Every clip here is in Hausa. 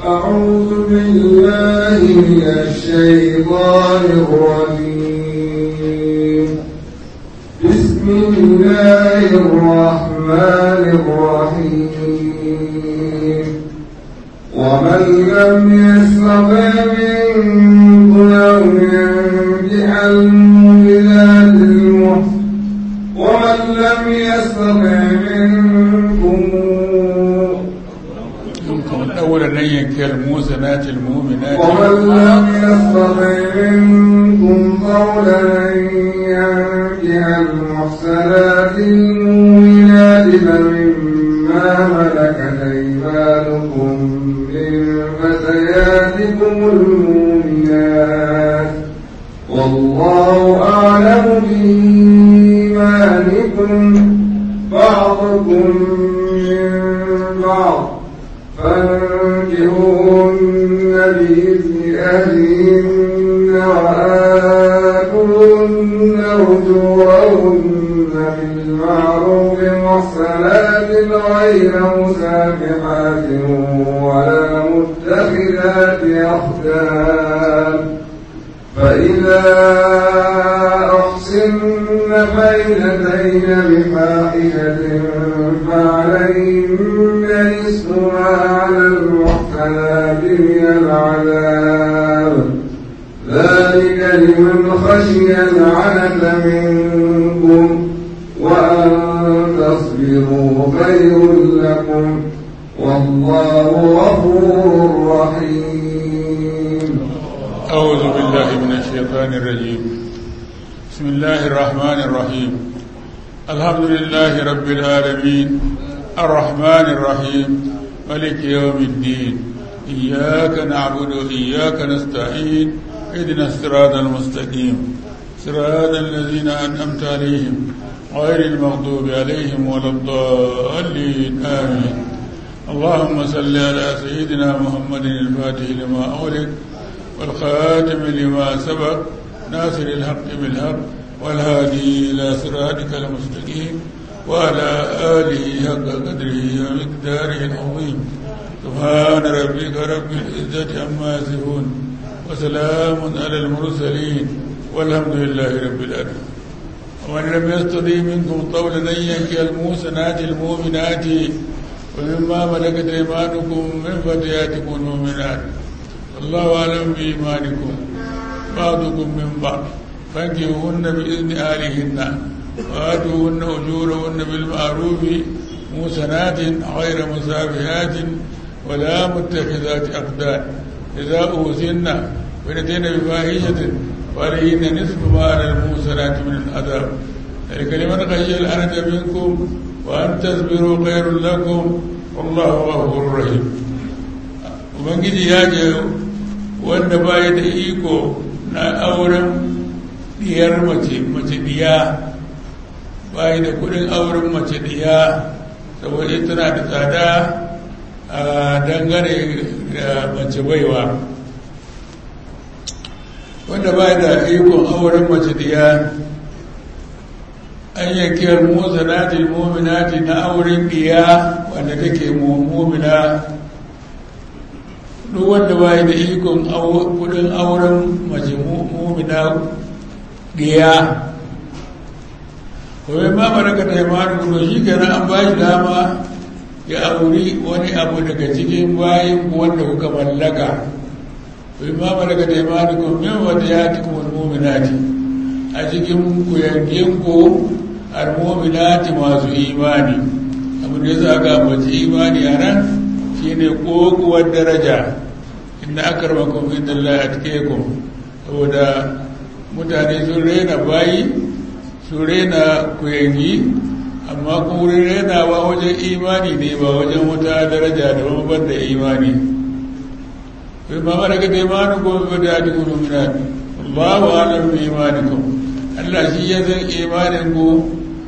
أعوذ بالله من الشيطان الرجيم بسم الله الرحمن الرحيم ومن لم يستطع منكم أن ينجح المؤمنات المحسنات ومن لم يستطع منكم منكم الأول أن ينكي الموسنات المؤمنات ومن لم يستطع منكم قولا أن ينكح المحسنات المؤمنات فمما ملكت أيمانكم من فتياتكم المؤمنات والله أعلم بإيمانكم بعضكم من بعض فانكحوهن بإذن أهلهن وآتوهن أجورهن بالمعروف محصنات غير مسافحات ولا متخذات أخدان فإذا أحسن فإن أتين بفاحشة فعليهن نصف ما على المحسنات من العذاب ذلك لمن خشي العنة منكم وأن تصبروا خير لكم والله غفور رحيم أعوذ بالله من الشيطان الرجيم بسم الله الرحمن الرحيم الحمد لله رب العالمين الرحمن الرحيم ملك يوم الدين إياك نعبد وإياك نستعين اهدنا الصراط المستقيم صراط الذين أنعمت عليهم غير المغضوب عليهم ولا الضالين آمين اللهم صل على سيدنا محمد الفاتح لما أغلق والخاتم لما سبق ناصر الحق بالحق والهادي إلى صراطك المستقيم وعلى آله حق قدره ومقداره العظيم سبحان ربك رب العزة عما يصفون وسلام على المرسلين والحمد لله رب العالمين ومن لم يستطيع منكم طولا أن ينكي الموسنات المؤمنات ومما ملكت أيمانكم من فتياتكم المؤمنات الله أعلم بإيمانكم بعضكم من بعض فانكحوهن بإذن أهلهن وآتوهن أجورهن بالمعروف موسنات غير مسافهات ولا متخذات أقدان إذا أوزن فنتين بفاحشة فعليهن نصف ما على الموسنات من العذاب ذلك لمن خشي الأنة منكم وأن تصبروا خير لكم والله غفور رحيم ubangiji ya ce wanda baya da iko na auren diyar mace mace diya baya da kudin auren mace diya saboda tana da tsada a dangane da mace baiwa wanda baya da ikon auren mace diya an yankiyar musanati muminati na auren diya wanda take mumina duk wanda ba da ikon kudin auren mace mumina diya kawai ma baraka ta yamma kudo shi kenan an ba shi dama ya auri wani abu daga cikin bayan wanda kuka mallaka kawai ma baraka ta yamma kudo min wata ya ti kuma muminati a cikin kuyangin ko almuminati masu imani abu da ya sa ga mace imani a nan shine kokuwar daraja inda aka ramakon inda Allah a cikekun saboda mutane sun rena bayi sun rena kuyangi amma kuma wurin renawa wajen imani ne ba wajen wata daraja da mabar da imani kai ma mara ga imanin ko ba da adi kudu mina Allahu alam bi imanikum Allah shi ya san imanin ku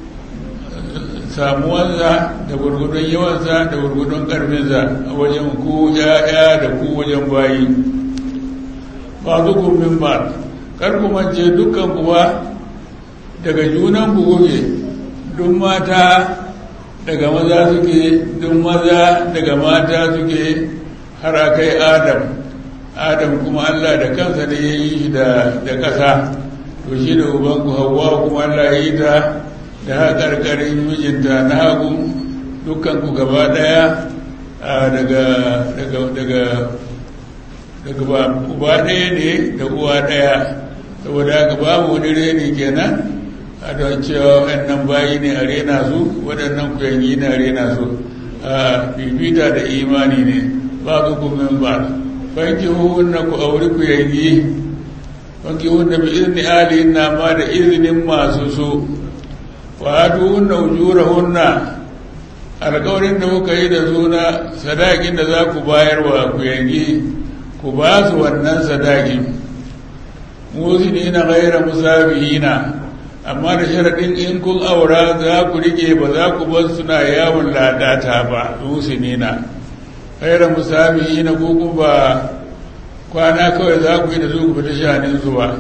samuwansa da gurgudun yawansa da gurgudun karfinsa a wajen ku ya'ya da ku wajen bayi ba zukun min ba kar ku mance dukkan kuwa daga junan ku goge duk mata daga maza suke duk maza daga mata suke har a kai adam adam kuma allah da kansa ne ya yi shi da ƙasa to shi da ubanku hawa kuma allah ya yi ta da haƙarƙarin mijinta na hagu dukkanku gaba ɗaya daga daga daga daga uba ɗaya ne da uwa ɗaya saboda haka babu wani reni kenan a don cewa waɗannan bayi ne a rena su waɗannan kuyangi ne a rena su a bibita da imani ne ba su kumin ba banki hunna ku auri kuyangi banki hunna bi izini alihin na ma da izinin masu su wa hatu hunna ujura hunna alkawarin da kuka yi da suna sadakin da za ku bayar wa kuyangi ku ba su wannan sadakin musini na gaira musabihina amma da sharaɗin in kun aura za ku rike ba za ku bar suna yawon ladata ba musini na gaira musabihina ko ku ba kwana kawai za ku yi da su ku fita shanin su ba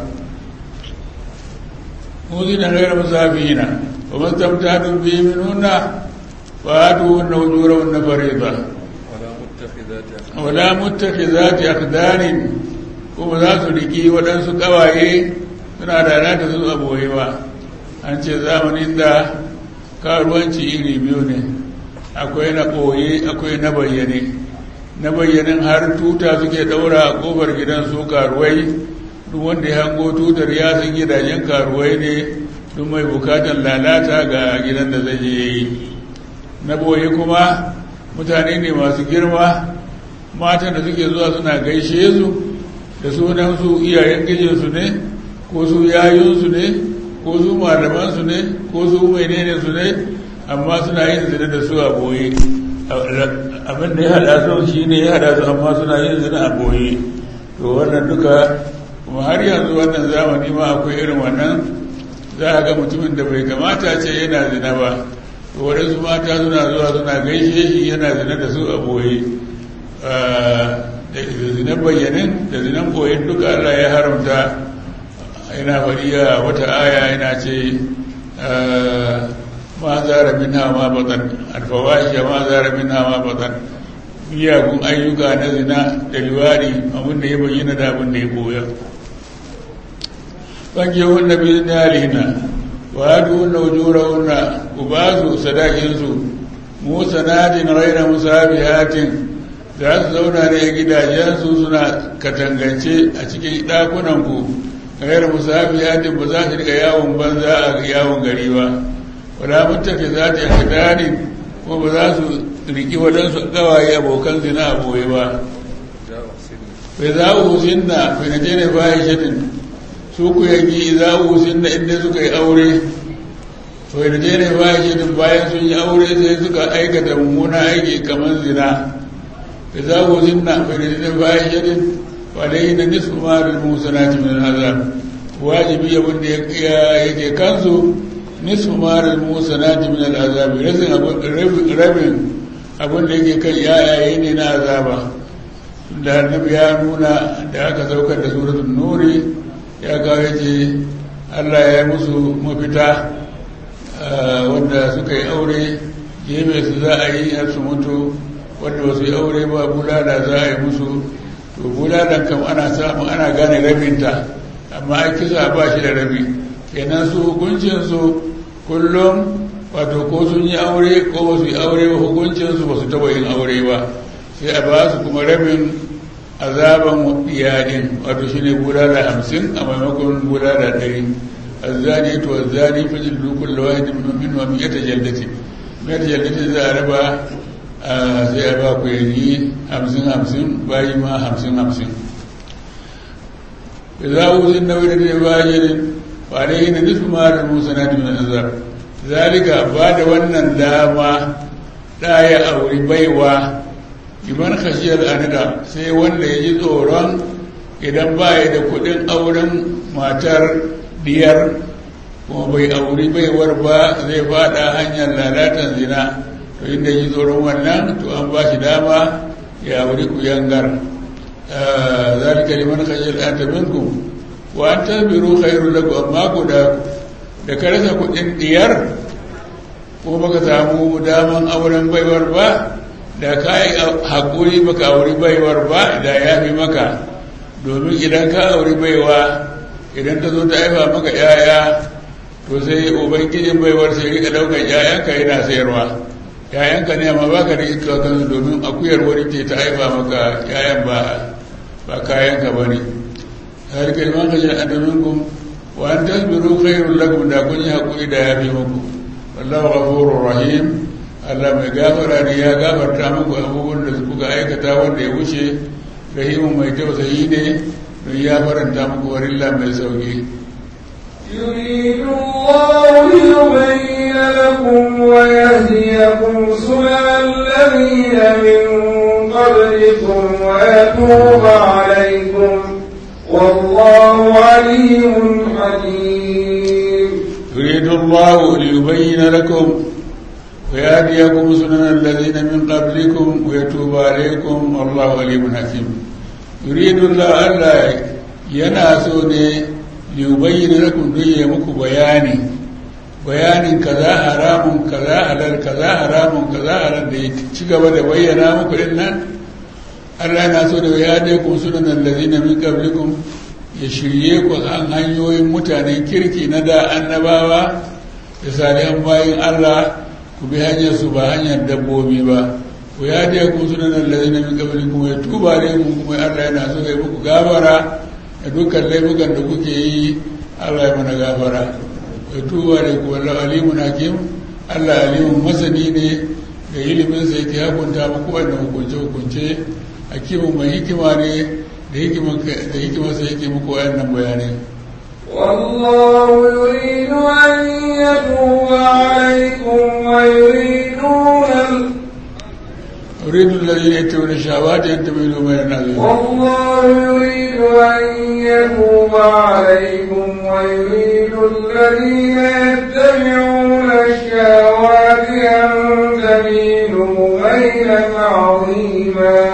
musini na gaira musabihina ba man tamta dun biyu minuna وآتوهن أجورهن فريضة ولا متخذات أخدان kuma za su riki waɗansu ƙawaye suna da nata su aboye ba an ce zamanin da karuwanci iri biyu ne akwai na ɓoye akwai na bayyane na bayyanin har tuta suke ɗaura a ƙofar gidan su karuwai duk wanda ya hango tutar ya san gidajen karuwai ne duk mai bukatar lalata ga gidan da zai yi na boye kuma mutane ne masu girma matan da suke zuwa suna gaishe su da sunan su iyayen gijinsu ne ko su yayunsu ne ko su malamansu ne ko su menene su ne amma suna yin zina da su a boye abin da ya hada su shi ne ya hada su amma suna yin zina a boye to wannan duka kuma har yanzu wannan zamani ma akwai irin wannan za a ga mutumin da bai kamata ce yana zina ba waɗansu mata suna zuwa suna gaishe shi yana zina da su a boye da zinan bayyanin da zinan boyen duka Allah ya haramta yana fariya wata aya yana ce ma zara min ma batan alfawahisha ma zara min ma batan miyagun ayyuka na zina da liwari abin da ya bayyana da abin da ya boya ɓangewun na biyu na alihina وآتوهن أجورهن وباسوا صداقينسو مو سناد غير مسابهات za su zauna ne a gidajensu suna katangance a cikin ɗakunanku gairar musafi yadin ba za su riga yawon banza a yawon gari ba wadda mutafi za ta yi hadarin kuma ba za su riki waɗansu gawaye abokan zina a boye ba bai za a husin na fina ne bayan shirin su ku yanki za a wusin da inda suka yi aure to da ne ba shi din bayan sun yi aure sai suka aikata mummuna aiki kamar zina da za a wusin na fahimta ba shi din wadai na nisfu ma da musanati min azab wajibi abin da yake kansu nisfu ma da musanati min azab rabin abin da yake kan yayaye ne na azaba da annabi ya nuna da aka saukar da suratul nuri ya kawo ce allah ya yi musu mafita wanda suka yi aure gefe su za a yi har su mutu wanda ba su yi aure ba bulala za a yi musu to bulalan kam ana samu ana gane rabinta amma ai kisa ba shi da rabi kenan su hukuncinsu kullum wato ko sun yi aure ko ba su yi aure ba hukuncinsu ba su taba yin aure ba sai a ba su kuma rabin azaban iyalin wato shine bulala hamsin a maimakon bulala ɗari azzani to azzani fi jildu kullu wahidin min wa mi'ata jaldati mi'ata jaldati za a raba sai a ba ku yanyi hamsin hamsin bayi ma hamsin hamsin za a wusin da wadda ne bayanin ba da yi na nufin marar musa na dimin azab zalika ba da wannan dama ɗaya auri baiwa liman khashiyar anida sai wanda ya ji tsoron idan ba ya da kudin auren matar diyar kuma bai auri baiwar ba zai fada hanyar lalatan zina to inda ji tsoron wannan to an ba shi dama ya auri kuyangar zalika liman khashiyar anida minkum wa an tabiru khairu lakum amma ku da da ka rasa kudin diyar ko baka samu daman auren baiwar ba da ka yi haƙuri baka auri baiwar ba da ya fi maka domin idan ka auri baiwa idan ta zo ta haifa maka yaya to sai ubangijin baiwar sai rika ɗaukar yayanka yana sayarwa yayanka ne amma baka da ita kansu domin akuyar wani ce ta haifa maka yayan ba ba kayanka ba ne har kalman ka jin adaminkum wa an tasbiru khairul lakum da kun yi haƙuri da ya fi muku wallahu ghafurur rahim Allah mai gafara ne ya gafarta muku abubuwan da kuka aikata wanda ya wuce rahimun mai tausayi ne don ya faranta muku warilla mai sauki يريد الله ليبين لكم ويهديكم سنن الذين من قبلكم ويتوب عليكم والله عليم حكيم يريد الله ليبين لكم ويهديكم سنن الذين من قبلكم ويتوب عليكم والله عليم حكيم يريد الله ألا يناسو ne liyubayyana lakum don ya muku bayani bayanin kaza haramun kaza halal kaza haramun kaza halal da ya ci gaba da bayyana muku din nan Allah yana so da ya dai kun sunan allazina min qablikum ya shirye ku an hanyoyin mutanen kirki na da annabawa da salihan bayin Allah ku bi hanyar su ba hanyar dabbobi ba ku ya dai kun sunan allazina min qablikum ya tuba alaikum kuma Allah yana so ya muku gabara da dukkan laifukan da kuke yi Allah ya mana gafara ya tuba da ku wallahu alimun hakim Allah alimun masani ne da ilimin sa yake hukunta muku wannan hukunce hukunce hakimin mai hikima ne da hikimar da hikimar sa yake muku wannan bayanai والله يريد أن يتوب عليكم ويريدون يريد الذين يتبعون الشهوات أن تميلوا ميلا عظيما والله يريد أن يتوب عليكم ويريد الذين يتبعون الشهوات أن تميلوا ميلا عظيما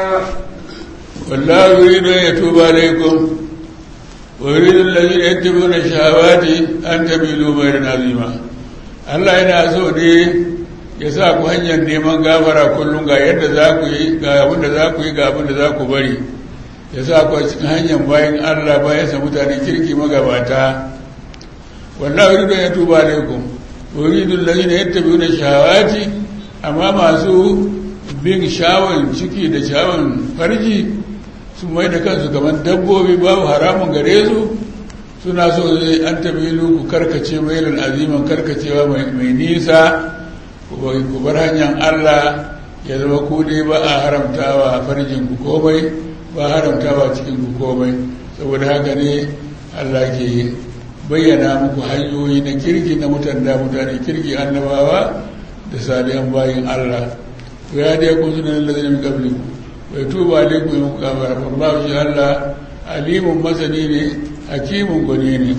والله يريد أن يتوب عليكم ويريد الذين يتبعون الشهوات أن تميلوا ميلا عظيما Allah yana so ne ya sa ku hanyar neman gafara kullum ga yadda za ku yi ga abin da za ku yi ga abin da za ku bari ya sa ku a cikin hanyar bayan Allah bayan sa mutane kirki magabata wallahu yuridu ya tuba alaikum wa yuridu allazina yattabi'una shahawati amma masu bin shawon ciki da shawon farji su mai da kansu kamar dabbobi babu haramun gare su suna so zai an tabilu ku karkace mailin aziman karkacewa mai nisa ku bar hanyar Allah ya zama ku dai ba a haramtawa farjin ku komai ba haramtawa cikin ku komai saboda haka ne Allah ke bayyana muku hanyoyi na kirki na mutanda mutane kirki annabawa da salihan bayin Allah ku ya dai kun sunan lalazin min qablikum wa tuba alaikum ya muku gafara wallahu shi Allah alimun masani ne hakimun gwani ne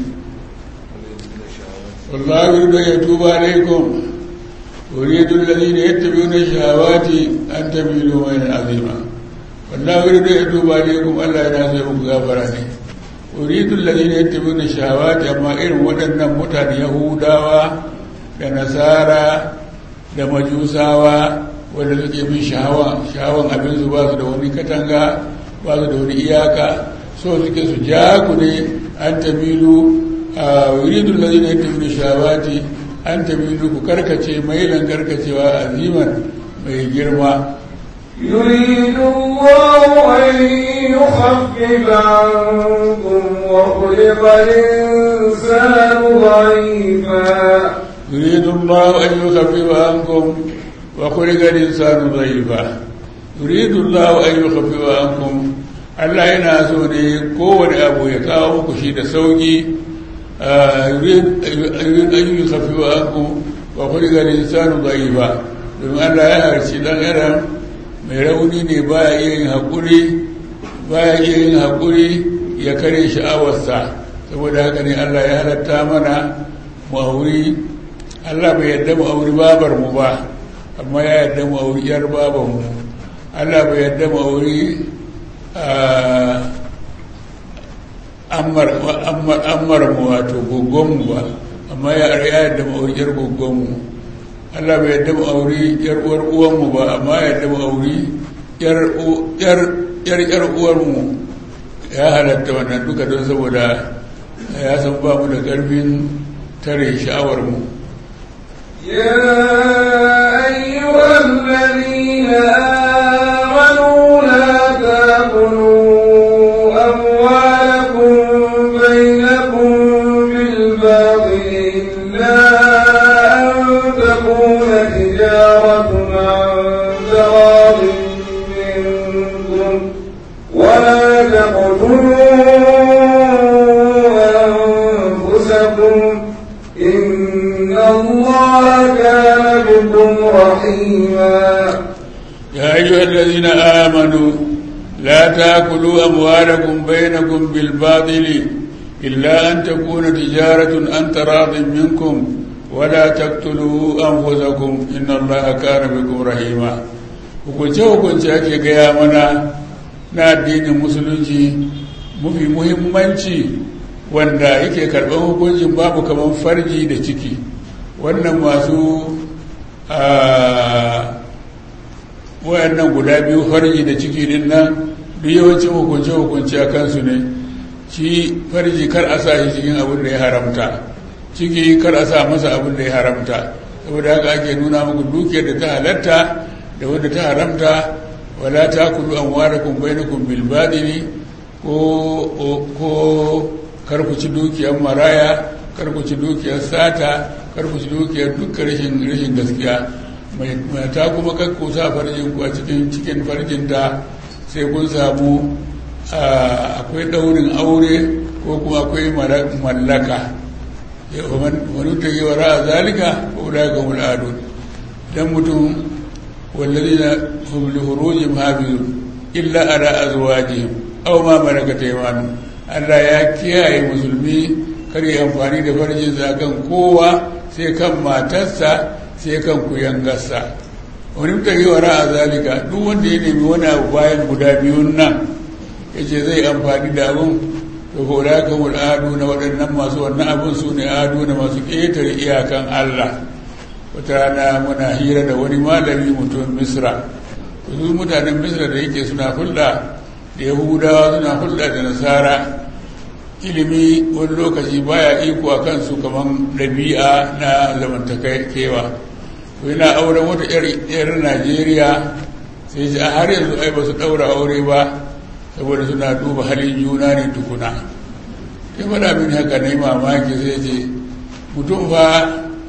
wallahu yuridu ya tuba alaikum yuridu alladhina yattabi'una shahawati an tamilu maylan azima wallahu yuridu ya tuba alaikum Allah yana so muku gafara ne yuridu alladhina yattabi'una shahawati amma irin waɗannan mutane yahudawa da nasara da majusawa wanda suke bin shahawa shahawan abin su ba su da wani katanga ba su da wani iyaka so suke su ja ku ne an tamilu a yuridun lalina ya tafi shawati an tamilu ku karkace mailan karkacewa aziman mai girma يريد الله أن يخفف عنكم وخلق الإنسان ضعيفا يريد الله أن يخفف عنكم وخلق الإنسان ضعيفا يريد الله أن يخفف عنكم Allah yana so ne kowane abu ya kawo muku shi da sauki ayyukan kafi wa aku wa kuligar insanu bai ba domin Allah ya harci dan adam mai rauni ne baya iya yin haƙuri baya iya yin haƙuri ya kare sha'awarsa saboda haka ne Allah ya halatta mana mu auri Allah bai yadda mu auri babar mu ba amma ya yadda mu auri yar babar mu Allah bai yadda mu auri ammar mu wato gogonmu ba amma ya yadda ma'auriyar gogonmu Allah bai yadda mu auri yar uwar uwanmu ba amma yadda mu auri yar yar yar uwarmu ya halatta wannan duka don saboda ya san ba mu da ƙarfin tare sha'awar mu يا أيها الذين آمنوا لا تأكلوا أموالكم بينكم بالباطل إلا أن تكون تجارة عن تراض منكم ولا تقتلوا أنفسكم إن الله كان بكم رحيما يا أيها الذين آمنوا لا تأكلوا أموالكم بينكم بالباطل إلا أن تكون تجارة عن تراض منكم ولا تقتلوا أنفسكم إن الله كان بكم رحيما hukunce hukunce ake gaya mana na addinin musulunci mafi muhimmanci wanda yake karɓar hukuncin babu kamar farji da ciki wannan masu wayannan guda biyu farji da ciki din nan duk yawancin hukunce hukunce a kansu ne shi farji kar a sa shi cikin abin da ya haramta ciki kar a sa masa abin da ya haramta saboda haka ake nuna muku dukiyar da ta halatta da wadda ta haramta wala ta kulu an ware kun bainakun bilbadini ko ko kar ku ci dukiyar maraya kar ku ci dukiyar sata kar ku ci dukiyar dukkan rashin rashin gaskiya mai ta kuma kar ku sa farjin ku a cikin cikin farjin ta sai kun samu akwai daurin aure ko kuma akwai mallaka wani ta yi wa ra'a zalika ko da ga mul'adun dan mutum والذين هم لفروجهم حافظون إلا على أزواجهم أو ما ملكت أيمانهم Allah ya kiyaye musulmi kar yi amfani da farjinsa kan kowa sai kan matarsa sai kan kuyangarsa wani mutane wa ra'a zalika duk wanda ya nemi wani abu bayan guda biyun nan ya ce zai amfani da abun to ko da ka adu na waɗannan masu wannan abun su ne adu na masu ƙetare iyakan Allah wata rana muna hira da wani malami mutum misra su mutanen misra da yake suna hulɗa da yahudawa suna hulɗa da nasara ilimi wani lokaci baya iko a kansu kamar ɗabi'a na zamantakewa yana auren wata 'yar najeriya sai ji a har yanzu ai ba su ɗaura aure ba saboda suna duba halin juna ne tukuna ya faɗa min haka na yi mamaki sai ce mutum fa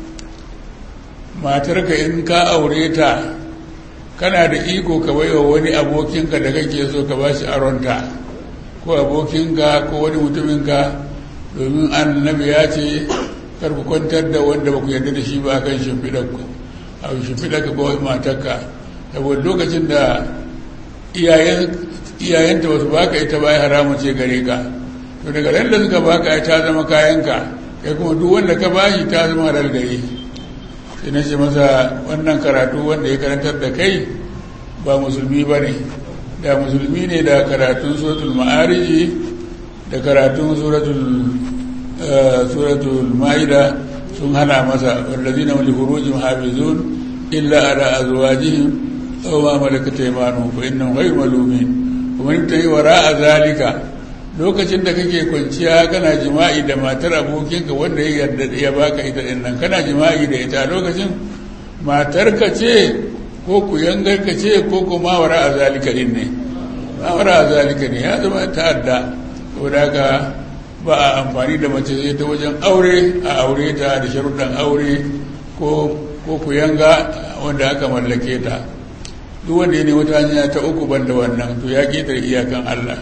matarka in ka aure ta kana da iko ka baiwa wani abokinka da kake so ka ba shi aronta ko abokinka ko wani mutuminka domin annabi ya ce kar ku kwantar da wanda ba ku yarda da shi ba kan shimfiɗarku a shimfiɗarka ko matarka saboda lokacin da iyayenta ba su baka ita ba haramun ce gare ka to daga ran da suka baka ta zama kayanka kai kuma duk wanda ka bashi ta zama halal gare sai na ce masa wannan karatu wanda ya karantar da kai ba musulmi ba ne da musulmi ne da karatun suratul ma'ariji da karatun suratul ma'ida sun hana masa wallazi na wali hurujin hafizun illa ala azwajihim aw ma malakat aymanuhum fa innahum ghayru malumin kuma in tayi wara zalika lokacin da kake kwanciya kana jima'i da matar abokinka wanda ya yarda ya baka ita din nan kana jima'i da ita lokacin matarka ce ko ku yangarka ce ko kuma wara a zalika din ne ba wara a zalika ne ya zama ta'adda saboda haka ba a amfani da mace sai ta wajen aure a aure ta da sharuɗan aure ko ko ku yanga wanda aka mallake ta duk wanda ya ne wata hanya ta uku banda wannan to ya ƙetare iyakan Allah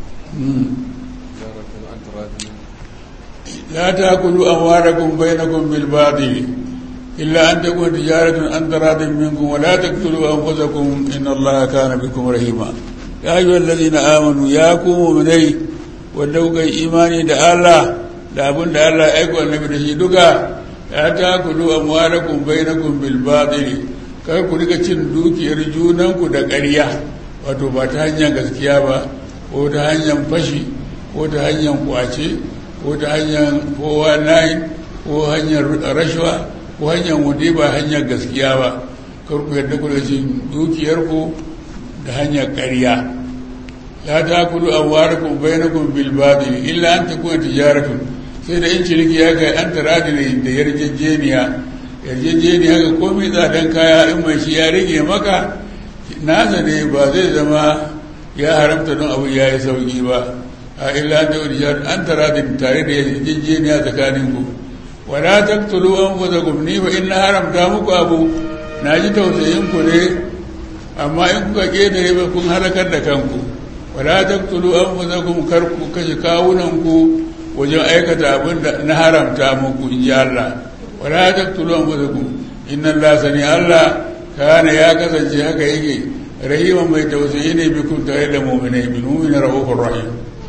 لا تأكلوا أموالكم بينكم بالباطل إلا أن تكون تجارة عن تراض منكم ولا تقتلوا أنفسكم إن الله كان بكم رحيما يا أيها الذين آمنوا يا كوموا مني ودوك إيماني دا الله da abin da Allah ya aiko annabi da shi duka ya takulu amwalakum bainakum bil batil kar ku rika cin dukiyar junanku da ƙarya wato ba ta hanyar gaskiya ba ko ta hanyar fashi ko ta hanyar kwace ko ta hanyar kowa nayin ko hanyar rashawa ko ko hanyar wanda ba hanyar gaskiya ba kar ku yarda ku da cin dukiyarku da hanyar ƙarya la ta kulu amwarakum bainakum bil batil illa an takuna tijaratun sai da in ciniki ya kai an taradin da yarjejeniya yarjejeniya ga komai tsadan kaya in mai shi ya rage maka nasa ne ba zai zama ya haramta don abu ya yi sauki ba a illa an takuna tijaratun an taradin tare da yarjejeniya tsakanin ku wala taqtulu anfusakum ni fa inna haramta muku abu na ji tausayin ku ne amma in kuka ƙetare ba kun halakar da kanku wala taqtulu anfusakum kar ku kashe kawunan ku wajen aikata abin da na haramta muku in ji Allah wala taqtulu anfusakum inna Allah sani Allah kana ya kasance haka yake rahiman mai tausayi ne bikum tare da mu'minai bil mu'mina rahufur rahim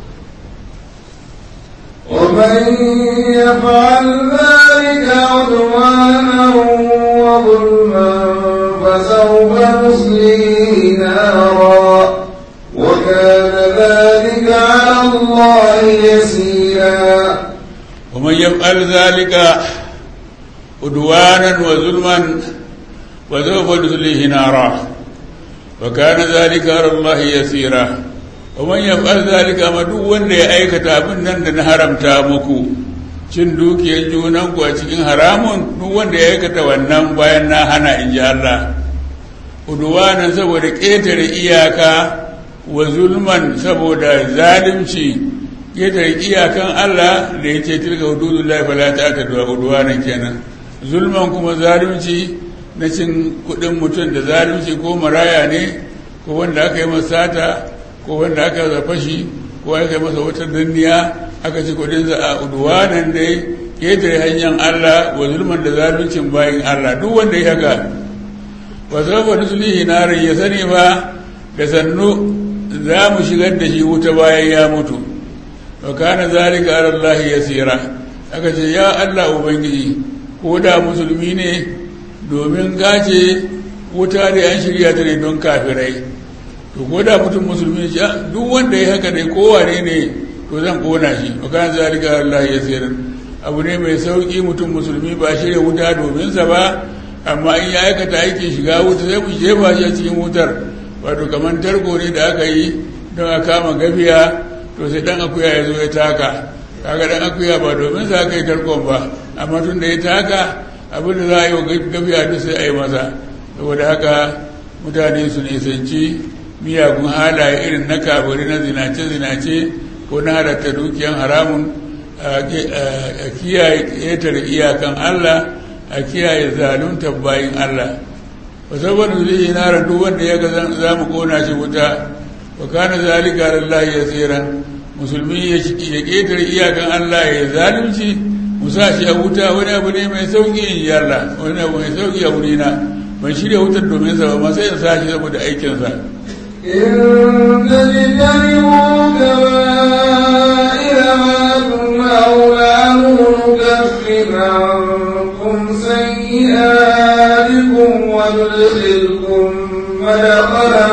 ومن يفعل ذلك عدوانا وظلما فسوف نصليه نارا وكان ذلك على الله يسيرا ومن يفعل ذلك عدوانا وظلما فسوف نصليه نارا وكان ذلك على الله يسيرا ومن يفعل ذلك ما duk wanda ya aikata abin nan da na haramta muku cin dukiyar junanku a cikin haramun duk wanda ya aikata wannan bayan na hana in ji Allah udwanan saboda ƙetare iyaka wa zulman saboda zalimci ƙetare iyakan Allah da ya ce tilka hududullahi fala ta'tadu udwanan kenan zulman kuma zalimci na cin kuɗin mutum da zalimci ko maraya ne ko wanda aka yi masa sata ko wanda aka za fashi ko aka yi masa wata danniya aka ci kudinsa a udwanan dai ƙetare hanyar Allah wa zulman da zaluncin bayin Allah duk wanda ya haka wa sababa nusulihi narin ya sani ba da sannu za mu shigar da shi wuta bayan ya mutu wa kana zalika ala Allah yasira aka ce ya Allah ubangiji ko da musulmi ne domin gace wuta da an shirya ta ne don kafirai to ko da mutum musulmi ce duk wanda ya haka dai kowane ne to zan kona shi wa kana zalika Allah ya sayar abu ne mai sauki mutum musulmi ba shirya wuta domin sa ba amma in ya aikata aikin shiga wuta sai mu jefa shi a cikin wutar wato kamar tarko ne da aka yi don a kama gafiya to sai dan akuya ya zo ya taka kaga dan akuya ba domin sa aka yi tarkon ba amma tun da ya taka abin da za a yi wa gafiya duk sai a yi masa saboda haka mutane su nisanci miyagun halaye irin na kabari na zinace-zinace ko na halatta dukiyan haramun a kiyaye ƙetare iyakan Allah a kiyaye zalunta bayin Allah ba saboda zai nara duk wanda ya ga za mu kona shi wuta wa kana zalika lillahi yasira musulmi ya ƙetare iyakan Allah ya zalunci mu sa shi a wuta wani abu ne mai sauki in yi Allah wani abu mai sauki a wurina ban shirya wutar domin sa ba ma sai in sa shi saboda aikinsa إن تجتنبوا كبائر ما تنهون عنه نكفر عنكم سيئاتكم وندخلكم مدخلا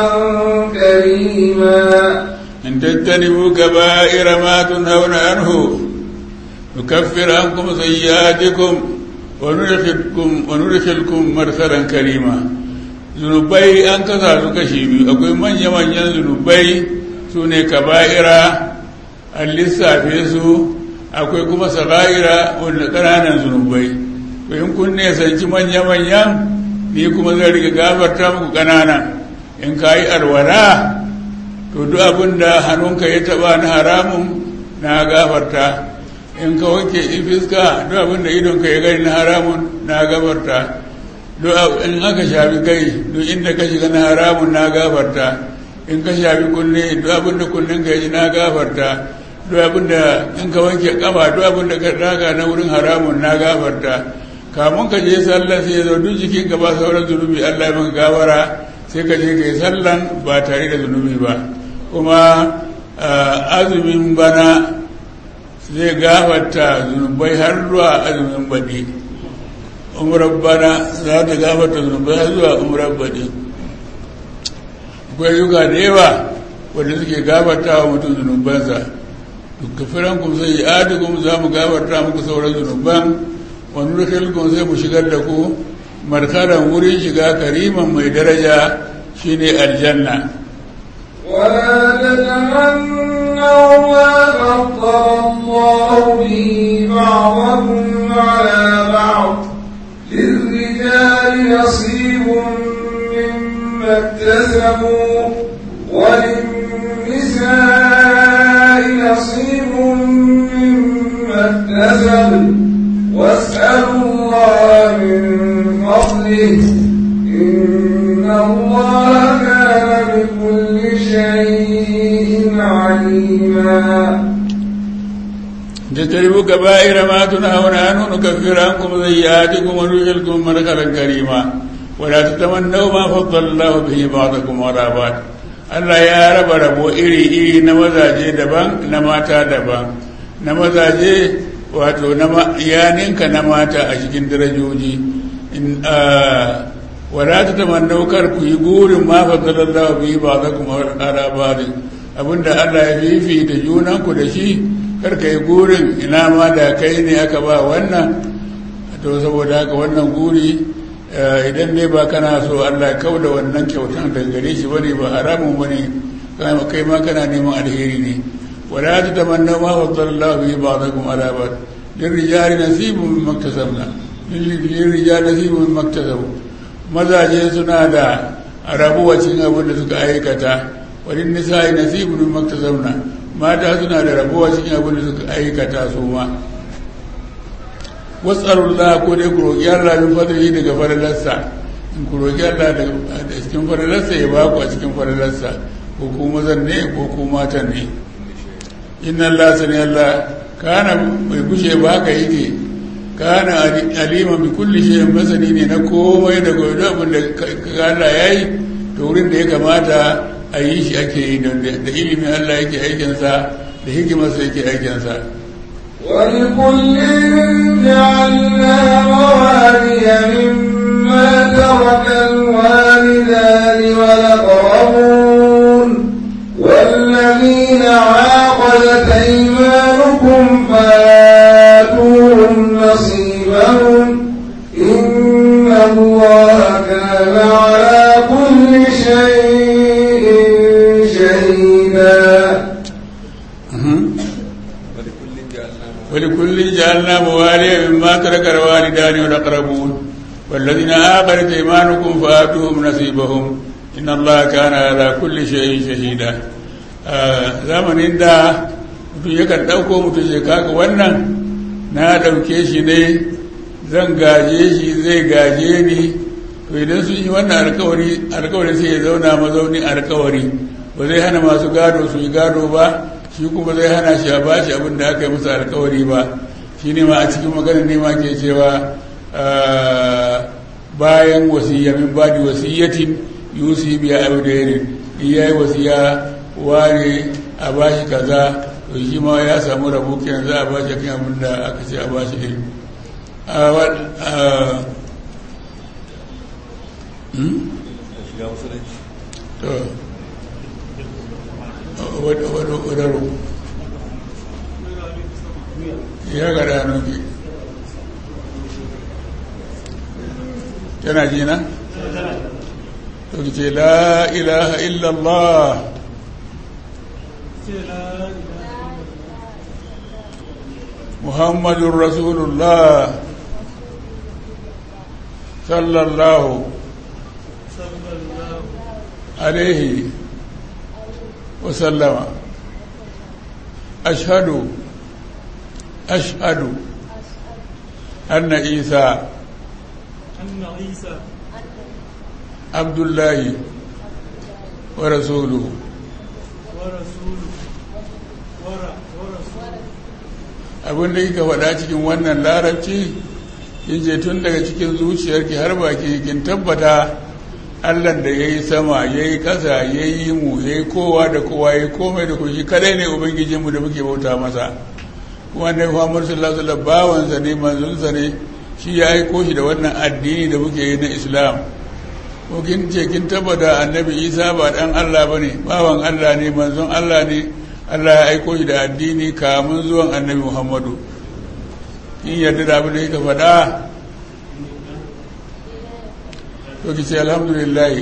كريما إن تجتنبوا كبائر ما تنهون عنه نكفر عنكم سيئاتكم وندخلكم وندخلكم مرسلا كريما zunubai an kasa su kashi biyu akwai manya-manyan zunubai su ne kaba'ira an lissafe su akwai kuma saga'ira wanda ƙananan zunubai to in kun nesanci manya-manyan ni kuma zai riga gafarta muku ƙananan in ka yi alwala to duk abin da hannunka ya taɓa na haramun na gafarta in ka wanke fiska duk abin da idonka ya gani na haramun na gafarta in aka shafi kai duk inda ka shiga na haramun na gafarta in ka shafi kunne duk abin da kunnen ka yi na gafarta duk abin da in ka wanke kafa duk abin da ka daga na wurin haramun na gafarta kamun ka je sallah sai ya zo duk jikin ka ba sauran zunubi Allah ya maka gawara sai ka je ka yi sallan ba tare da zunubi ba kuma azumin bana zai gafarta zunubai har zuwa azumin baɗi umrar bana za ta gafarta zunubai har zuwa umrar baɗi akwai yuka da yawa wanda suke gafarta wa mutum zunubansa duk kafiran kuma sai yi adikum za mu gafarta muku sauran zunuban wani rikilkun sai mu shigar da ku markaran wurin shiga kariman mai daraja shine aljanna ولا تتمنوا ما فضل الله به بعضكم على بعض للرجال نصيب مما اكتسبوا وللنساء نصيب مما اكتسبوا واسألوا الله من فضله إن الله كان بكل شيء عليما تجتنبوا كبائر ما تنهون عنه نكفر عنكم سيئاتكم وندخلكم مدخلا كريما ولا تتمنوا ما فضل الله به بعضكم على بعض Allah ya raba rabo iri-iri na mazaje daban na mata daban na mazaje wato na yaninka na mata a cikin darajoji wala ta tamannau kar ku yi gurin ma fadalallahu bi ba za kuma ala bari abinda Allah ya fifita junanku da shi kar ka yi gurin ina ma da kai ne aka ba wannan to saboda haka wannan guri idan ne ba kana so Allah ya kauda wannan kyautan daga gare shi bane ba haramun bane kai ma kana neman alheri ne wala ta tamanna ma fadalallahu bi ba'dakum ala ba'd lirrijali nasibun mimma iktasabna lirrijali nasibun mimma iktasabu mazaje suna da rabuwa cikin abin da suka aikata wani nisa'i nasibun mimma iktasabna mata suna da rabuwa cikin abin da suka aikata su ma wasarullah ko dai ku roƙi Allah min fadlihi daga faralarsa in ku roƙi Allah da cikin faralarsa ya baku a cikin faralarsa ko ku mazan ne ko ku matan ne inna Allah sani Allah kana mai gushe ba haka yake kana alima bi kulli shay'in masani ne na komai da gobe abin da Allah yayi to wurin da ya kamata a yi shi ake yi da ilimin Allah yake aikinsa da hikimarsa yake aikinsa ولكل جعلنا موالي مما ترك الوالدان والأقربون والذين عاقدت أيمانكم فآتوهم نصيبهم إن الله كان على كل شيء شهيدا ولكل جعلنا مواليا مما ترك الوالدان والأقربون والذين آخرت إيمانكم فآتوهم نصيبهم إن الله كان على كل شيء شهيدا zamanin da mutum yakan ɗauko mutum ya kaka wannan na ɗauke shi ne zan gaje shi zai gaje ni to idan sun yi wannan alkawari alkawari sai ya zauna mazaunin alkawari ba zai hana masu gado su yi gado ba shi kuma zai hana shi a bashi abin da aka yi musu alkawari ba shi ne ma a cikin maganar ne ma ke cewa bayan wasiyya min badi wasiyyatin yusi biya abdairin iya yi wasiya ware a bashi kaza to shi ma ya samu rabu kenan za a bashi kan abin da aka ce a bashi din wadaro ya ga ranuki tana jina? to ce la ilaha illallah muhammadun rasulullah sallallahu alaihi وسلم أشهد أشهد أن عيسى أن عيسى عبد الله ورسوله ورسوله ور- ورسوله abin da kika faɗa cikin wannan larabci kin je tun daga cikin zuciyarki har baki kin tabbata allah da ya yi sama ya yi ƙasa ya yi mu ya yi kowa da kowa ya yi komai da kushi kadai ne ubangijinmu da muke bauta masa kuma ne muhammadu sallallahu alaihi wasallam bawansa ne manzonsa ne shi ya aiko shi da wannan addini da muke yi na islam ko kin ce kin tabbata annabi isa ba dan allah bane bawan allah ne manzon allah ne allah ya aiko shi da addini kamun zuwan annabi muhammadu in yadda da abin da yake faɗa to ki ce alhamdulillah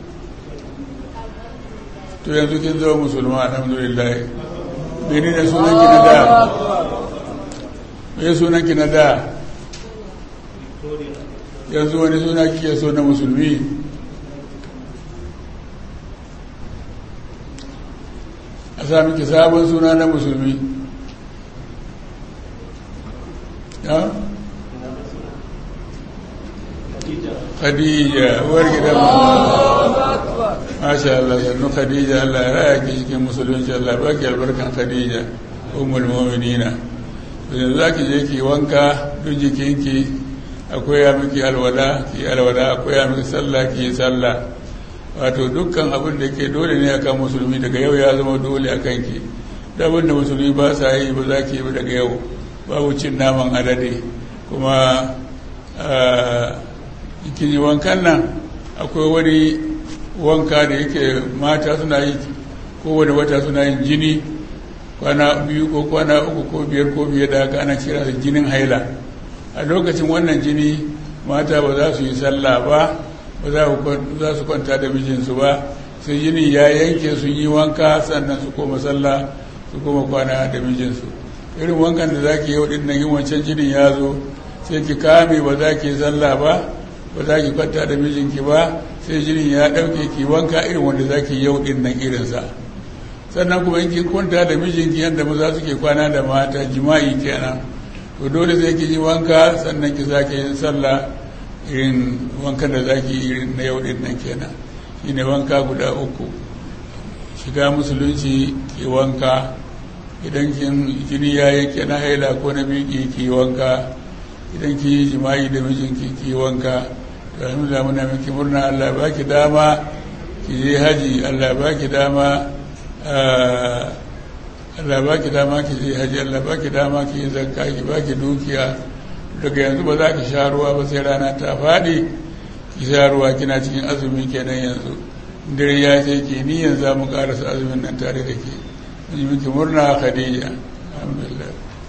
to yanzu kin zama musulma alhamdulillah mene ne sunanki na da me sunanki na da yanzu wani suna kike so na musulmi a sami ki sabon suna na musulmi ya? khadija uwar gidan masha Allah sannu khadija Allah ya raya ki cikin musulunci Allah ba ki albarkan khadija umul mu'minina yanzu za ki je ki wanka duk jikinki akwai ya miki alwala ki alwala akwai ya miki sallah ki yi sallah wato dukkan abin da ke dole ne akan musulmi daga yau ya zama dole a kanki da abin da musulmi ba sa yi ba za ki yi daga yau babu cin naman alade kuma kin yi wankan nan akwai wani wanka da yake mata suna yi kowane wata suna yin jini kwana biyu ko kwana uku ko biyar ko biyar da haka ana kira da jinin haila a lokacin wannan jini mata ba za su yi sallah ba ba za su kwanta da mijinsu ba sai jini ya yanke su yi wanka sannan su koma sallah su koma kwana da mijinsu irin wankan da za ki yi waɗannan yin wancan jinin ya zo sai ki kame ba za ki yi sallah ba ba za ki kwanta da mijinki ba sai jinin ya ɗauke ki wanka irin wanda za ki yau ɗin nan irinsa sannan kuma in kin kwanta da mijinki yadda maza suke kwana da mata jima'i kenan to dole sai ki yi wanka sannan ki sake yin sallah irin wankan da za ki yi irin na yau ɗin nan kenan shine wanka guda uku shiga musulunci ki wanka idan kin jini ya yanke na haila ko na biki ki wanka idan ki yi jima'i da mijinki ki wanka to alhamdulillah muna miki murna Allah ba ki dama ki je haji Allah ba ki dama Allah ba ki dama ki je haji Allah ba ki dama ki yi zakka ki ba ki dukiya daga yanzu ba za ki sha ruwa ba sai rana ta faɗi ki sha ruwa kina cikin azumi kenan yanzu dare ya ce ki ni yanzu za mu karasa azumin nan tare da ke mun yi miki murna khadija alhamdulillah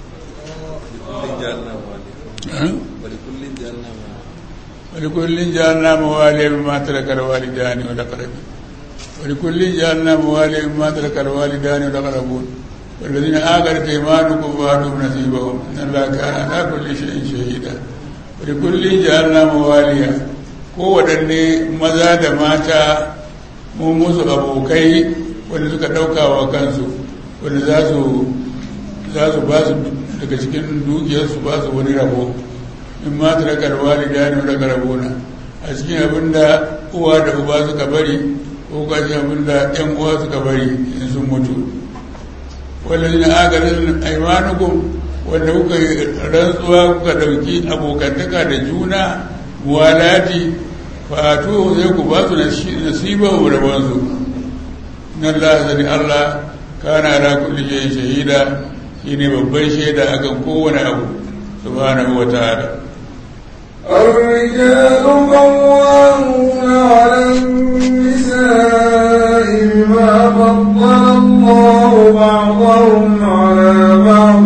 ولكل جعلنا موالي مما ترك الوالدان والأقربون ولكل جعلنا موالي مما ترك الوالدان والأقربون والذين آخرت إيمانكم فآتوا نصيبهم إن الله كان على كل شيء شهيدا ولكل جعلنا مواليا kowaɗanne maza da mata mu musu abokai wanda suka ɗauka wa kansu wanda za su ba su daga cikin dukiyarsu ba su wani rabo in ma ta daga walida ne daga rabona a cikin abin da uwa da uba suka bari ko ka cikin abin da ɗan uwa suka bari in sun mutu wanda zina agarin aimanukum wanda kuka yi rantsuwa kuka ɗauki abokantaka da juna muwalati fatu zai ku ba su nasiba wa rabonsu na Allah zani Allah kana ala kulli shay'in shahida shine babban shaida akan kowane abu subhanahu wa ta'ala الرجال قوامون على النساء بما فضل الله بعضهم على بعض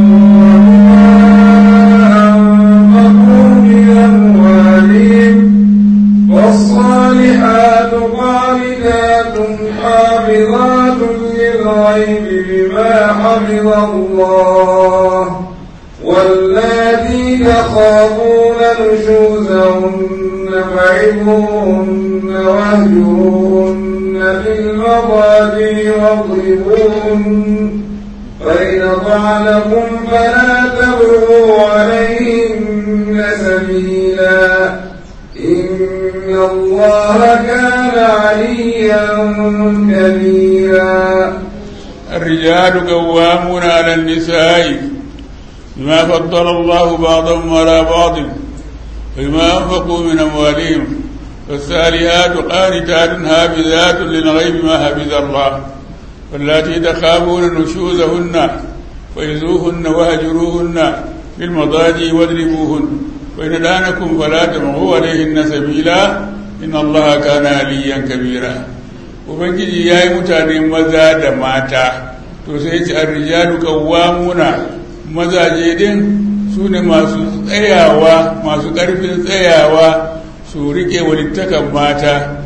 أنفقوا من أموالهم والصالحات قانتات حافظات للغيب بما حفظ الله واللاتي تخافون نشوزهن فعظوهن واهجروهن في المضاجع واضربوهن فإن طعنكم فلا تبغوا عليهن سبيلا إن الله كان عليا كبيرا الرجال قوامون على النساء بما فضل الله بعضهم على بعض وبما أنفقوا من أموالهم فالساليات قانتات حافظات للغيب ما حفظ الله واللاتي تخافون نشوزهن فإذوهن وهجروهن في المضاجع واضربوهن وإن دانكم فلا تبغوا عليهن سبيلا إن الله كان عليا كبيرا ubangiji ya yi mutane maza da mata to sai ce arrijalu qawwamuna mazaje din su ne masu tsayawa masu ƙarfin tsayawa su riƙe walittakan mata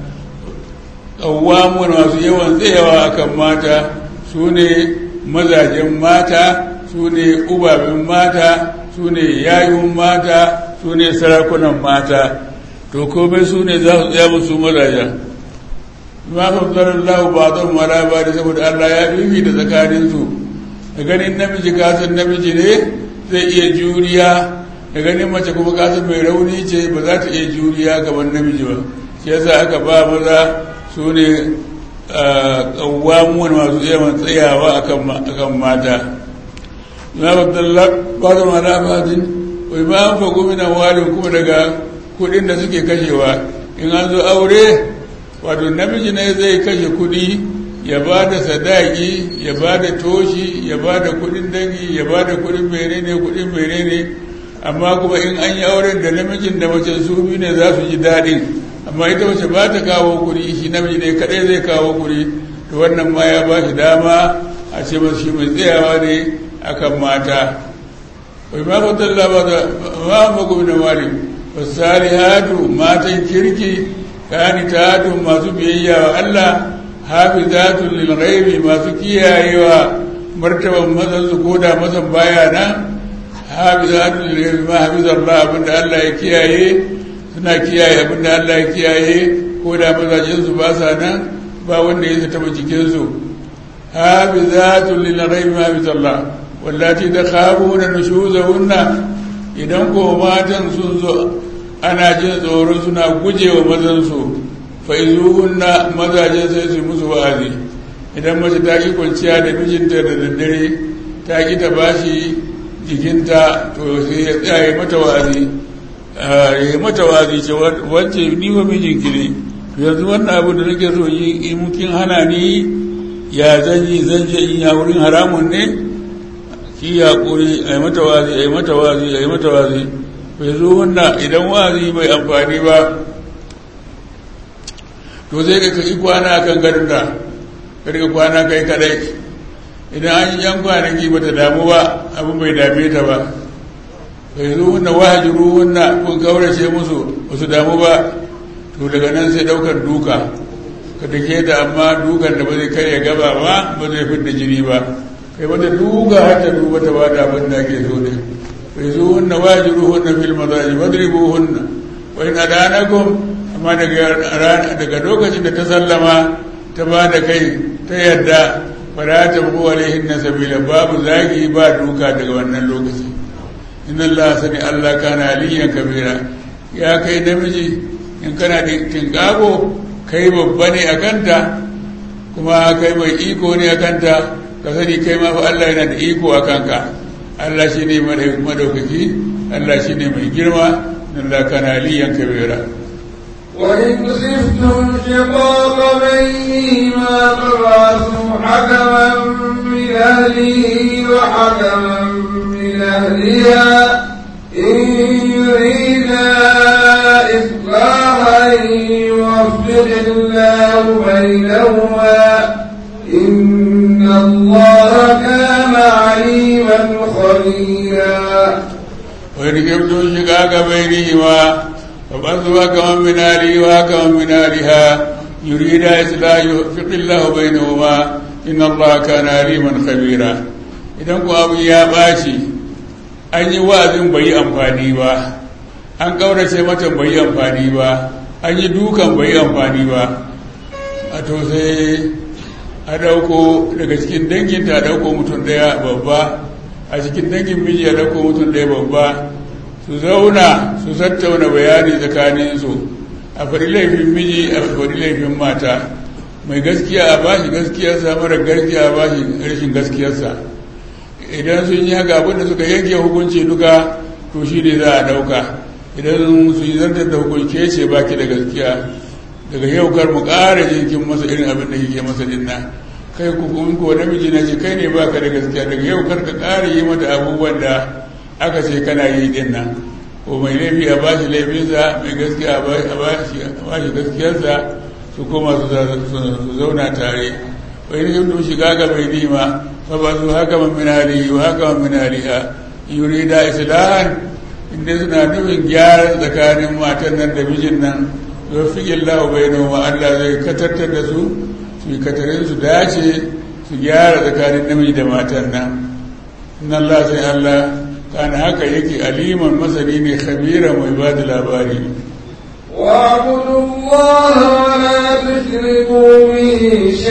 ƙawamun masu yawan tsayawa akan mata su ne mazajen mata su ne ubabin mata su ne yayun mata su ne sarakunan mata to komai su ne za su tsaya musu mazajen ma fafzarar lahu ba zan mara ba da saboda allah ya fifi da tsakaninsu da ganin namiji kasan namiji ne zai iya juriya da ganin mace kuma kasan mai rauni ce ba za ta iya juriya gaban namiji ba shi yasa aka ba maza su ne ƙawamuwan masu yawan tsayawa akan mata na babdallar ba da mara fatin wai ba an fago mina walin kuma daga kudin da suke kashewa in an zo aure wato namiji ne zai kashe kudi ya ba da sadaki ya ba da toshi ya ba da kudin dangi ya ba da kudin menene kudin menene amma kuma in an yi auren da namijin da mace su biyu ne za su ji daɗin amma ita mace ba ta kawo kuri shi namiji ne kadai zai kawo kuri to wannan ma ya ba shi dama a ce masu shi mai tsayawa ne akan mata wai ma fatalla ba da ma magobi da wari fasalihatu matan kirki kanitatu masu biyayya wa Allah hafizatun lil ghaibi masu kiyayewa martaban mazan su koda mazan baya nan hafizatun lil ghaibi ma hafizallah abinda Allah ya kiyaye suna kiyaye abinda Allah ya kiyaye koda mazajen su ba sa nan ba wanda ya taba jikin su hafizatun lil ghaibi ma hafizallah wallati takhafuna nushuzahunna idan ko matan sun zo ana jin tsoro suna gujewa mazan su faizuhunna mazaje sai su musu wa'azi idan mace ta ki kwanciya da mijinta da daddare ta ki ta bashi jikinta to sai ya tsaya mata wa'azi ya mata wa'azi ce wance ni wa mijinki ne to yanzu wannan abu da nake so yi in kin hana ni ya zan yi zan je in ya wurin haramun ne ki ya kuri ai mata wa'azi ai mata wa'azi ai mata wa'azi faizuhunna idan wa'azi bai amfani ba to zai ka kai kwana kan garin da karka kwana kai kadai idan an yi yan kwanaki ba ta damu ba abin bai dame ta ba bai zo wanda wahajiru wanda kun kaurace musu ba su damu ba to daga nan sai daukar duka ka dake ta amma dukan da ba zai karya gaba ba ba zai fidda jini ba kai mata duka har ta duba ta ba da abin da ake so ne bai zo wanda wahajiru wanda fil mazaji wadribu hunna wa in adanakum amma daga lokacin da ta sallama ta ba da kai ta yadda ba za ta bugu alaihin na sabila babu zagi ba duka daga wannan lokaci inna Allah sani Allah kana aliyan kabira ya kai namiji in kana da tinkago kai babba ne a kanta kuma kai mai iko ne a kanta ka sani kai ma fa Allah yana da iko a kanka Allah shi ne madaukaki Allah shi ne mai girma Allah kana aliyan kabira وإن خفتم شقاق بينهما فبعثوا حكما من أهله وحكما من أهلها إن يريدا إصلاحا يوفق الله بينهما إن الله كان عليما خبيرا وإن خفتم شقاق بينهما فبعثوا كما من آله وكما من آلها يريد إصلاح يوفق الله بينهما إن الله كان عليما خبيرا idan ku abu ya ɓaci an yi wa'azin bai yi amfani ba an ƙaurace mata bai yi amfani ba an yi dukan bai yi amfani ba a to sai a ɗauko daga cikin danginta a ɗauko mutum ɗaya babba a cikin dangin miji a ɗauko mutum ɗaya babba su zauna su tattauna bayani tsakaninsu a faɗi laifin miji a faɗi laifin mata mai gaskiya a bashi gaskiyarsa mara gaskiya a bashi rashin gaskiyarsa idan sun yi haka abinda suka yanke hukunci duka to shi ne za a ɗauka idan su yi zantar da hukunce ce baki da gaskiya daga yau kar mu ƙara jinkin masa irin abin da kike masa dinna kai ku kun ko namiji na ce kai ne baka da gaskiya daga yau kar ka ƙara yi mata abubuwan da aka ce kana yi din nan ko mai laifi a bashi laifinsa mai gaskiya a bashi gaskiyarsa su koma su zauna tare wai ne yadda shiga ga mai nima fa ba su haka man min halihi wa haka man min haliha yurida islahan inda suna nufin gyara tsakanin matan nan da mijin nan yofiƙin lahu bai noma Allah zai katartar da su su yi katarin su dace su gyara tsakanin namiji da matan nan inna Allah sai Allah kana haka yake aliman masani ne khabira mai ba da labari واعبدوا الله ولا تشركوا به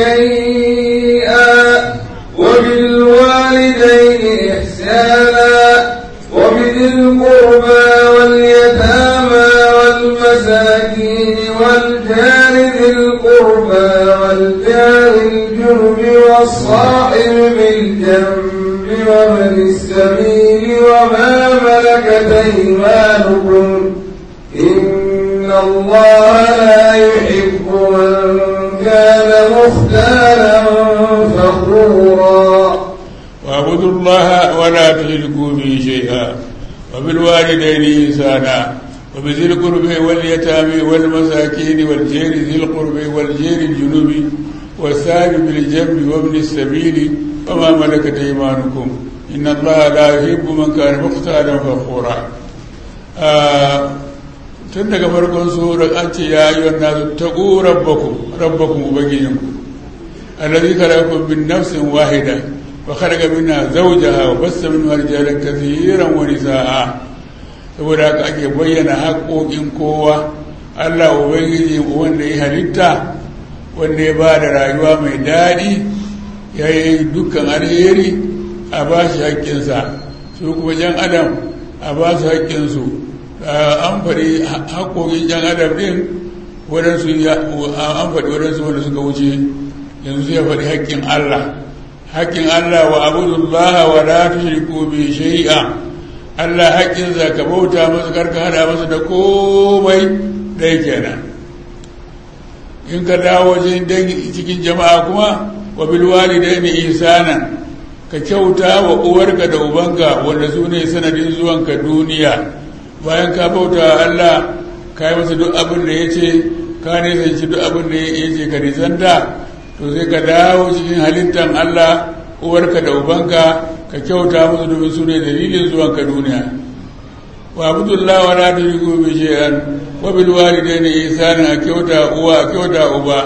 شيئا وبالوالدين إحسانا وبذي القربى واليتامى والمساكين والجار ذي القربى والجار الجنب والصاحب بالجنب ومن السبيل وما ملكت أيمانكم إن الله لا يحب من كان مختالا فخورا واعبدوا الله ولا تشركوا به شيئا وبالوالدين إحسانا وبذي القرب واليتامى والمساكين والجير ذي القرب والجير الجنوب والسائل بالجنب وابن السبيل وما ملكت أيمانكم إن الله لا يحب من كان مختالا فخورا آه tun daga farkon surar an ce ya yi wannan taƙo rabbakum rabbakum ubangijinku allazi khalaqakum min nafsin wahida wa khalaqa minha zawjaha wa bassa minha rijalan kathiran wa nisaa saboda haka ake bayyana haƙoƙin kowa Allah ubangiji wanda ya halitta wanda ya ba da rayuwa mai daɗi ya yi dukkan alheri a ba shi haƙƙinsa su kuma jan adam a ba su haƙƙinsu an faɗi haƙoƙin jan adam ɗin waɗansu an faɗi waɗansu wanda suka wuce yanzu ya faɗi haƙƙin Allah haƙƙin Allah wa abudullah wa la tushriku bi shay'a Allah haƙƙinsa ka bauta masa karka hada masa da komai dai kenan in ka dawo wajen dangi cikin jama'a kuma wa bil walidaini ihsanan ka kyauta wa uwarka da ubanka wanda su ne sanadin zuwanka duniya bayan ka bauta Allah ka yi masa duk abin da ya ce ka nisanci duk abin da ya ce ka nisanta to sai ka dawo cikin halittar Allah uwarka da ubanka ka kyauta musu domin su ne dalilin zuwanka duniya wa abdullah wa la tushriku bi shay'an wa bil walidayni ihsana kyauta uwa kyauta uba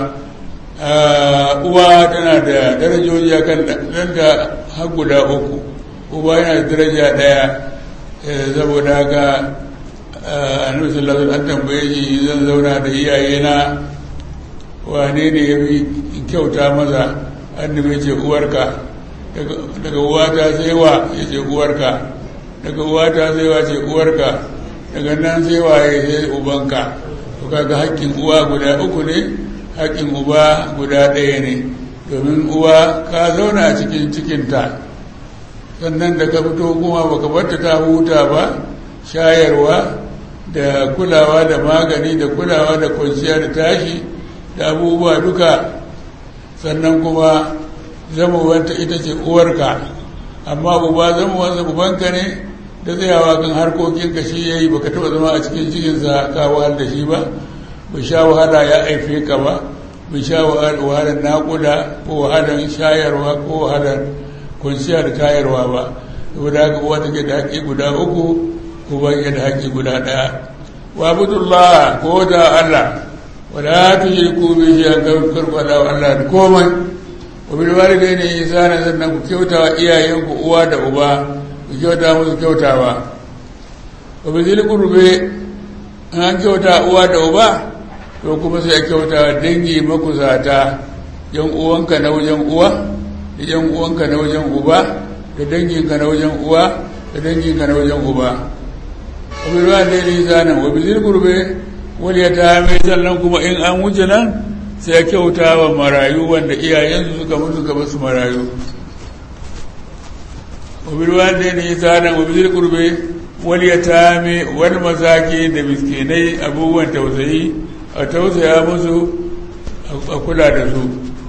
uwa tana da darajoji akan ɗanta har guda uku uba yana da daraja ɗaya saboda haka annabi sallallahu alaihi an tambaye shi zan zauna da iyayena wane ne ya fi kyauta maza annabi ce uwarka daga uwata sai wa ya ce uwarka daga uwata sai wa ce uwarka daga nan sai wa ya sai ubanka to kaga haƙƙin uwa guda uku ne haƙƙin uba guda ɗaya ne domin uwa ka zauna a cikin cikinta sannan da ka fito kuma baka barta ta huta ba shayarwa da kulawa da magani da kulawa da kwanciya da tashi da abubuwa duka sannan kuma zamawanta ita ce uwarka amma uba zamawansa ubanka ne da tsayawa kan harkokinka shi ya yi baka taba zama a cikin cikinsa ka wahal da shi ba bai sha wahala ya aife ka ba bai sha wahalar naƙuda ko wahalar shayarwa ko wahalar kwanciya da tayarwa ba saboda haka uwa take da haƙƙi guda uku uba ya da haƙƙi guda ɗaya wa abudullah ko da Allah wala tushriku bi shay'in karfada wa Allah da komai wa bil walidayni ihsana sannan ku kyauta wa iyayenku uwa da uba ku kyauta musu kyautawa wa bi zil qurbi an kyauta uwa da uba to kuma sai a kyauta wa dangi makusata yan uwanka na wajen uwa da yan uwanka na wajen uba da danginka na wajen uwa da danginka na wajen uba wa bil walidayni ihsana wa bi zil qurbi wani ya ta mai sannan kuma in an wuce nan sai ya kyauta wa marayu wanda iyayensu suka mutu suka basu marayu wabirwa da ne tsanan wabir kurbe wani ya ta mai wani masaki da miskinai abubuwan tausayi a tausaya musu a kula da su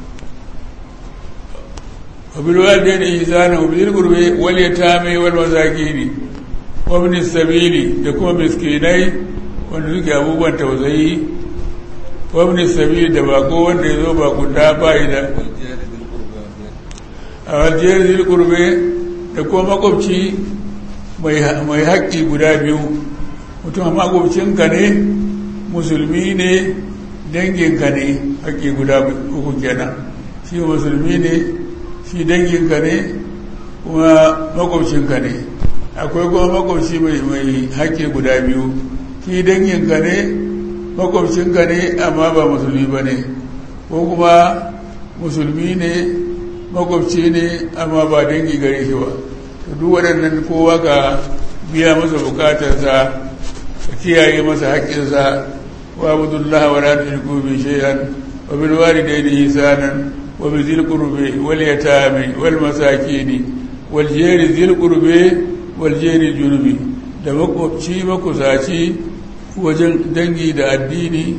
wabirwa da ne tsanan wabir kurbe wani ya ta mai wani masaki ne wabin sabili da kuma miskinai wanda suke abubuwan tausayi wabni sabi da bako wanda ya zo bakunta bayi da a waljiyar zirkurbe da kuma makwabci mai haƙƙi guda biyu mutum makwabcinka ne musulmi ne danginka ne haƙƙi guda uku kenan shi musulmi ne shi danginka ne kuma makwabcinka ne akwai kuma makwabci mai haƙƙi guda biyu shi danginka ne makwabcinka ne amma ba musulmi ba ne ko kuma musulmi ne makwabci ne amma ba dangi gare shi ba duk waɗannan kowa ka biya masa bukatarsa ka kiyaye masa haƙƙinsa wa abdullahi wa la tushriku bi shay'an wa bil walidayni ihsanan wa bi dhil qurbi wal yatami wal masakin wal jari dhil qurbi wal jari junubi da makwabci makusaci wajen dangi da addini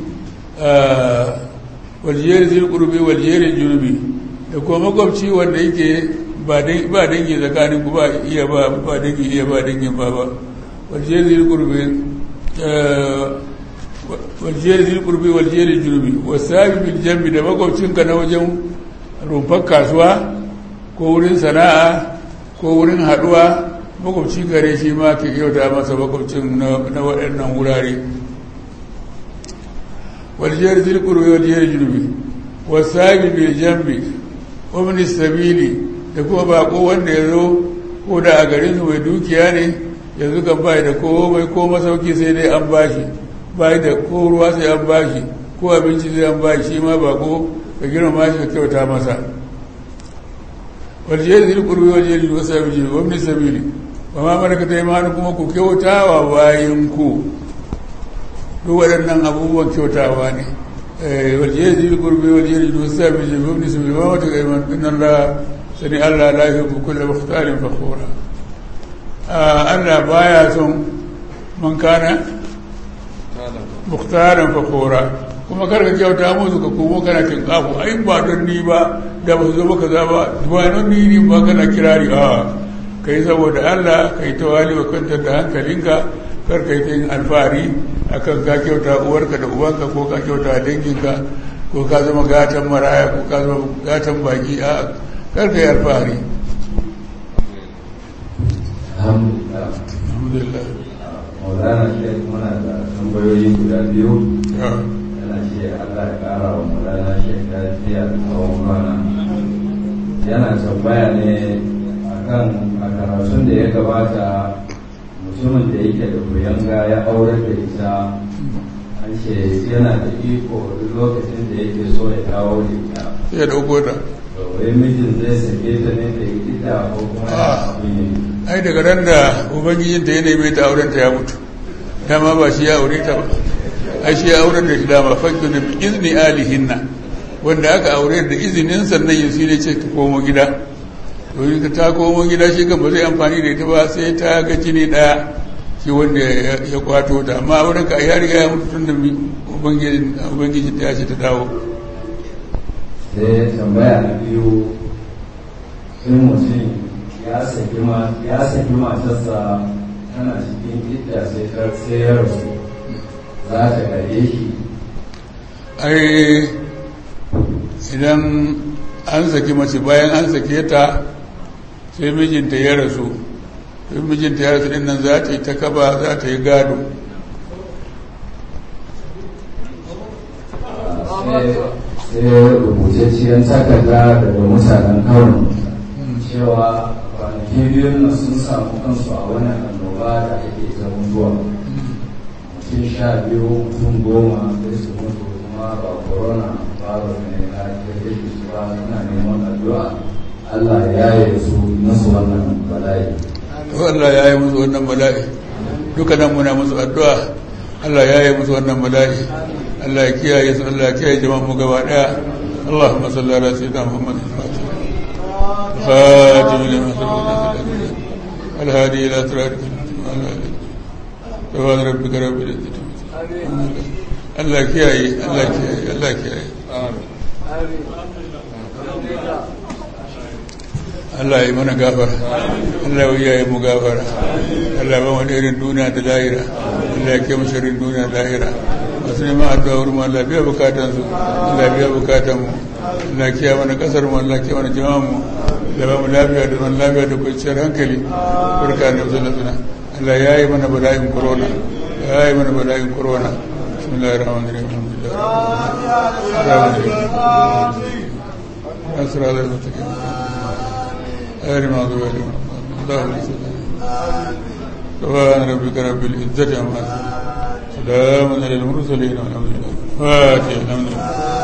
wal jari dhil qurbi wal jari junubi da kuma makwabci wanda yake ba dangi tsakanin ku ba iya ba ba dangi iya ba dangin ba ba waljeri zil qurbi waljeri zil qurbi waljeri junubi wasabi bil jambi da makwabcinka na wajen rumfar kasuwa ko wurin sana'a ko wurin haduwa makwabci gare shi ma ke kyauta masa makwabcin na waɗannan wurare waljeri zil qurbi waljeri junubi wasabi bil jambi wa min sabili da kuma bako wanda ya zo ko da a garin su mai dukiya ne yanzu kan bai da komai ko masauki sai dai an bashi bai da ko ruwa sai an bashi ko abinci sai an bashi shi ma bako ka girma shi ka kyauta masa waljiyar zai kurbi waljiyar yi wasu abinci wa min sabili ba ma mana ta imanu kuma ku kyauta wa bayan ku duk waɗannan abubuwan kyautawa ne waljiyar zai kurbi waljiyar yi wasu abinci wa min sabili ba ma ta imanu inna Allah sani Allah la yuhibbu kulla mukhtalin fakhura Allah baya son man kana mukhtalan fakhura kuma karka kyauta musu ka komo kana kin kafu ai ba don ni ba da ba su zo kaza ba ba don ni ni ba kana kirari a kai saboda Allah kai tawali wa kwantar da hankalinka kar kai ta yin alfahari akan ka kyauta uwarka da ubanka ko ka kyauta danginka ko ka zama gatan maraya ko ka zama gatan baki a karka yi alfahari alhamdulillah maulana shi muna da tambayoyi guda biyu yana ce allah ya kara wa maulana shi lafiya da tsawon kwana yana tambaya ne akan a karatun da ya gabata mutumin da yake da kuyanga ya aurar da ita an ce yana da iko duk lokacin da yake so ya dawo da ita sai ya dauko ta wai mijin zai sake ta ne da ita ko kuma ya abin yi ai daga ran da ubangijin ta ya neme ta auren ta ya mutu dama ba shi ya aure ta ba ai shi ya auren da shi dama fakki da izni alihinna wanda aka aure da izinin sannan yin ne ce ka komo gida domin ka ta komo gida shi kan ba zai amfani da ita ba sai ta ga jini daya shi wanda ya kwato ta amma auren ka ya riga ya mutu tun da ubangijin ta ya ce ta dawo sai tambaya na biyu in mutum ya saki ma ya saki matarsa tana cikin idda sai ta sai ya rasu za ta gare shi ai idan an saki mace bayan an sake ta sai mijinta ya rasu sai mijinta ya rasu dinnan za ta yi ta kaba za ta yi gado sai rubutacciyar takarda daga mutanen kano cewa kwanaki biyun nan sun samu kansu a wani annoba da ake ta mutuwa mutum sha biyu mutum goma da su mutu kuma ba corona ba ba ne na kirkir su ba suna neman addu'a Allah ya yi su nasu wannan bala'i to Allah ya yi musu wannan bala'i duka nan muna musu addu'a Allah ya yi musu wannan bala'i Allah ya kiyaye su Allah ya kiyaye jama'an mu gaba daya اللهم صل على سيدنا محمد الفاتح الخاتم لما سبق الهادي الى صراطك سبحان ربك رب العزه Allah kiyaye Allah kiyaye Allah kiyaye Allah yi mana gafara Allah ya yi mu gafara Allah ba wani irin duniya da lahira Allah ya ke masharin duniya da lahira masu neman addu'a wurin Allah biya bukatan su Allah biya bukatan mu Allah kiyaye mana kasar mu Allah kiyaye mana jama'an mu da ba mu lafiya da zaman lafiya da kwanciyar hankali barka da sallallahu alaihi Allah ya yi mana bala'in corona ya yi mana bala'in corona bismillahir rahmanir rahim alhamdulillah asra da mutakin غير مغضوب عليهم اللهم صل سبحان ربك رب العزة عما يصفون سلام على المرسلين والحمد لله فاتح الحمد لله